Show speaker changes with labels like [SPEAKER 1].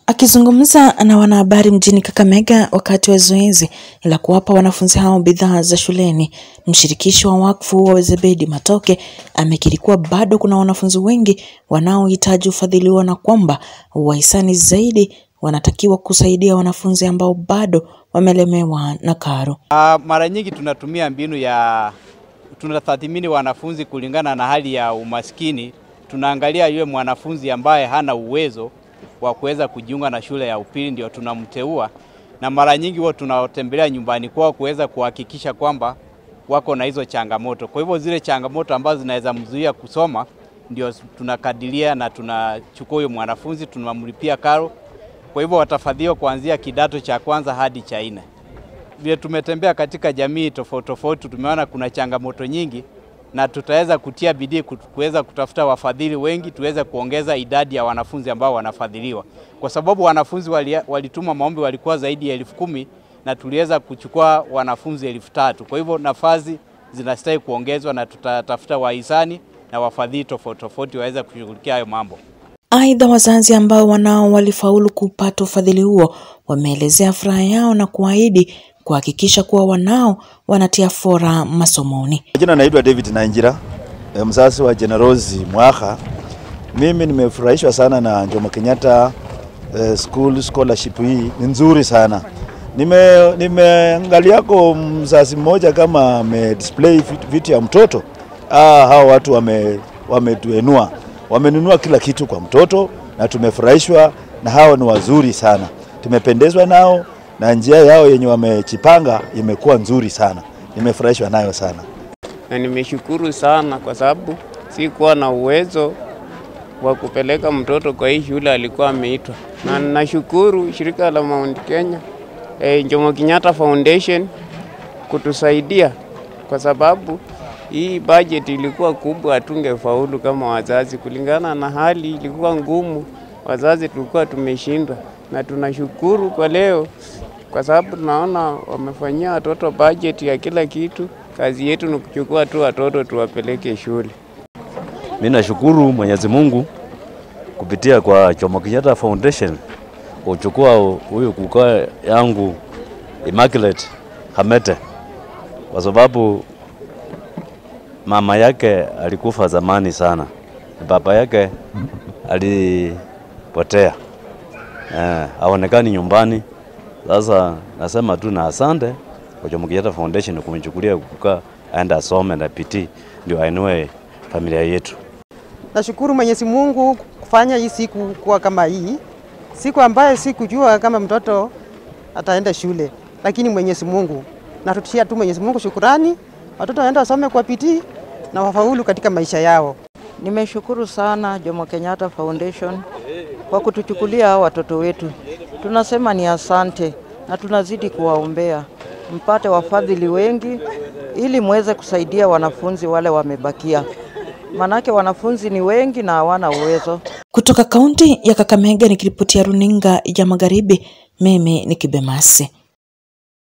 [SPEAKER 1] Akizungumza na wanahabari mjini Kakamega wakati wa zoezi la kuwapa wanafunzi hao bidhaa za shuleni, mshirikishi wa wakfu wa Zebedi Matoke amekiri kuwa bado kuna wanafunzi wengi wanaohitaji ufadhiliwa na kwamba wahisani zaidi wanatakiwa kusaidia wanafunzi ambao bado wamelemewa na karo.
[SPEAKER 2] Uh, mara nyingi tunatumia mbinu ya tunatathmini wanafunzi kulingana na hali ya umaskini. Tunaangalia yule mwanafunzi ambaye hana uwezo wa kuweza kujiunga na shule ya upili, ndio tunamteua, na mara nyingi huwa tunatembelea nyumbani kwao kuweza kuhakikisha kwamba wako na hizo changamoto. Kwa hivyo zile changamoto ambazo zinaweza mzuia kusoma ndio tunakadiria na tunachukua huyo mwanafunzi tunamlipia karo. Kwa hivyo watafadhiliwa kuanzia kidato cha kwanza hadi cha nne. Vile tumetembea katika jamii tofauti tofauti, tumeona kuna changamoto nyingi, na tutaweza kutia bidii kuweza kutafuta wafadhili wengi, tuweze kuongeza idadi ya wanafunzi ambao wanafadhiliwa, kwa sababu wanafunzi wali, walituma maombi walikuwa zaidi ya elfu kumi na tuliweza kuchukua wanafunzi elfu tatu. Kwa hivyo nafasi zinastahili kuongezwa, na tutatafuta wahisani na wafadhili tofauti tofauti waweze kushughulikia hayo mambo.
[SPEAKER 1] Aidha, wazazi ambao wanao walifaulu kupata ufadhili huo wameelezea furaha yao na kuahidi kuhakikisha kuwa wanao wanatia fora masomoni.
[SPEAKER 3] Jina naitwa David Nainjira, mzazi wa Generosi Mwaka. Mimi nimefurahishwa sana na Jomo Kenyatta eh, school scholarship hii ni nzuri sana. Nime nimeangaliako mzazi mmoja kama ame display vitu ya mtoto. Ah, hao watu wame wametuenua wamenunua kila kitu kwa mtoto na tumefurahishwa na hao, ni wazuri sana, tumependezwa nao na njia yao yenye wamechipanga imekuwa nzuri sana, nimefurahishwa nayo sana
[SPEAKER 4] na nimeshukuru sana kwa sababu sikuwa na uwezo wa kupeleka mtoto kwa hii shule alikuwa ameitwa, na nashukuru shirika la Mount Kenya eh, Jomo Kenyatta Foundation kutusaidia kwa sababu hii budget ilikuwa kubwa, hatungefaulu kama wazazi, kulingana na hali ilikuwa ngumu. Wazazi tulikuwa tumeshindwa, na tunashukuru kwa leo kwa sababu tunaona wamefanyia watoto budget ya kila kitu. Kazi yetu ni kuchukua tu watoto tuwapeleke shule.
[SPEAKER 5] Mimi nashukuru Mwenyezi Mungu kupitia kwa Jomo Kenyatta Foundation kuchukua huyu kukaa yangu Immaculate Hamete kwa sababu mama yake alikufa zamani sana, baba yake alipotea, eh, haonekani nyumbani. Sasa nasema tu na asante kwa Jomo Kenyatta Foundation kumchukulia kukaa aenda asome na pitii ndio ainue familia yetu.
[SPEAKER 6] Nashukuru Mwenyezi Mungu kufanya hii siku kuwa kama hii siku ambayo sikujua kama mtoto ataenda shule, lakini Mwenyezi Mungu natutia tu Mwenyezi Mungu shukurani, watoto waenda wasome kwa bidii na wafaulu katika maisha yao.
[SPEAKER 7] Nimeshukuru sana Jomo Kenyatta Foundation kwa kutuchukulia hao watoto wetu. Tunasema ni asante na tunazidi kuwaombea mpate wafadhili wengi ili muweze kusaidia wanafunzi wale wamebakia, manake wanafunzi ni wengi na hawana uwezo.
[SPEAKER 1] Kutoka kaunti ya Kakamega nikiripotia runinga ya Magharibi, mimi ni Kibemasi.